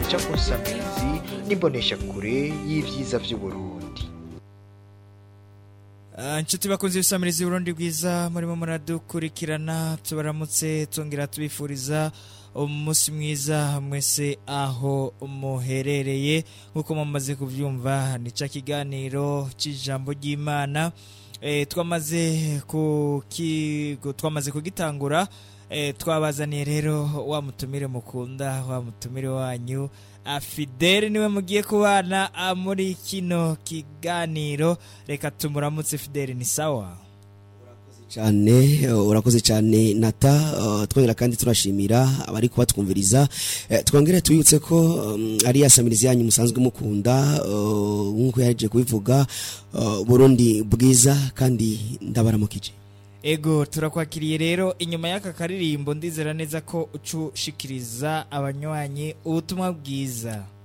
uca ku nsamirizi n'imbonesha kure y'ivyiza vy'uburundi Ah, inshuti bakunze ibisamirizi Burundi bwiza murimo muradukurikirana tubaramutse tongera tubifuriza umunsi mwiza mwese aho muherereye nk'uko mumaze kubyumva ni cya kiganiro cy'ijambo ry'imana e, twamaze kuki- twamaze kugitangura e, twabazaniye rero wa mutumire mukunda wa mutumire wanyu afideli niwe mugiye kubana ah, muri kino kiganiro reka tumuramutse fideli ni sawa cyane uh, urakoze cyane nata uh, twongera kandi turashimira abari kubatwumviriza Eh, twongere tubibutse ko um, ari yasamirizi yanyu musanzwe mukunda uh, nk'uko yaje kubivuga uh, burundi bwiza kandi ndabaramukije ego turakwakiriye rero inyuma y'aka karirimbo ndizera neza ko ucushikiriza abanywanyi ubutumwa bwiza